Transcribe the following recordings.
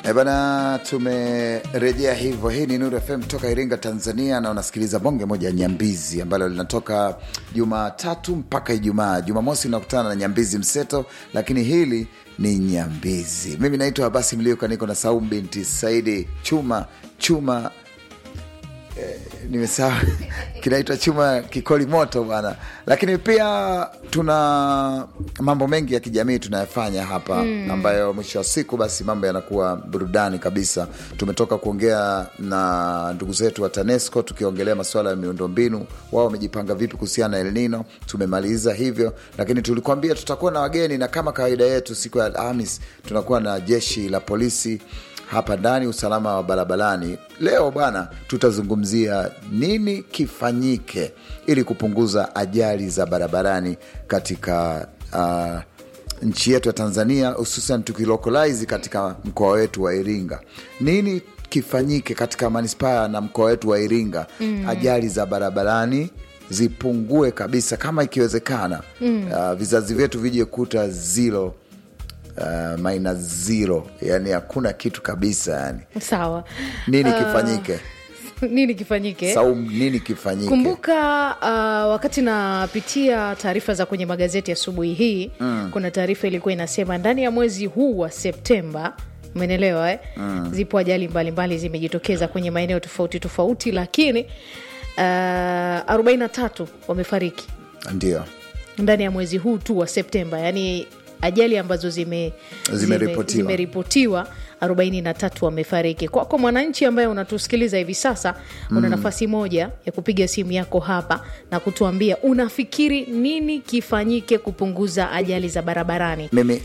E bana, tumerejea hivyo. Hii ni Nuru FM toka Iringa, Tanzania, na unasikiliza bonge moja ya Nyambizi ambalo linatoka Jumatatu mpaka Ijumaa. Jumamosi unakutana na Nyambizi Mseto, lakini hili ni Nyambizi. Mimi naitwa Abasi Mliuka, niko na Saumu binti Saidi Chuma Chuma nimesahau kinaitwa chuma kikoli moto bwana, lakini pia tuna mambo mengi ya kijamii tunayafanya hapa mm, ambayo mwisho wa siku basi mambo yanakuwa burudani kabisa. Tumetoka kuongea na ndugu zetu wa TANESCO tukiongelea masuala ya miundombinu, wao wamejipanga vipi kuhusiana na El Nino. Tumemaliza hivyo, lakini tulikuambia tutakuwa na wageni, na kama kawaida yetu siku ya Alhamis tunakuwa na jeshi la polisi hapa ndani, usalama wa barabarani. Leo bwana, tutazungumzia nini kifanyike ili kupunguza ajali za barabarani katika uh, nchi yetu ya Tanzania, hususan tukilokalize katika mkoa wetu wa Iringa. Nini kifanyike katika manispaa na mkoa wetu wa Iringa, mm. ajali za barabarani zipungue kabisa kama ikiwezekana, mm. uh, vizazi vyetu vije kuta zero Uh, minus zero, yani hakuna kitu kabisa yani. Sawa. Nini Uh, kifanyike? nini kifanyike? Saum, nini kifanyike? Kumbuka uh, wakati napitia taarifa za kwenye magazeti asubuhi hii mm. kuna taarifa ilikuwa inasema ndani ya mwezi huu wa Septemba umenelewa eh? mm. zipo ajali mbalimbali zimejitokeza kwenye maeneo tofauti tofauti, lakini uh, 43 wamefariki Ndio ndani ya mwezi huu tu wa Septemba, yani ajali ambazo zime Zimeripotiwa. zimeripotiwa 43 wamefariki. Kwako mwananchi ambaye unatusikiliza hivi sasa, una nafasi moja ya kupiga simu yako hapa na kutuambia unafikiri nini kifanyike kupunguza ajali za barabarani. mimi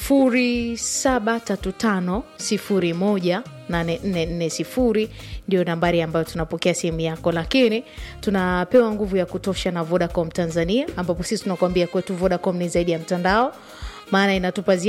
0735018440 ndio nambari ambayo tunapokea simu yako, lakini tunapewa nguvu ya kutosha na Vodacom Tanzania, ambapo sisi tunakuambia kwetu Vodacom ni zaidi ya mtandao, maana inatupa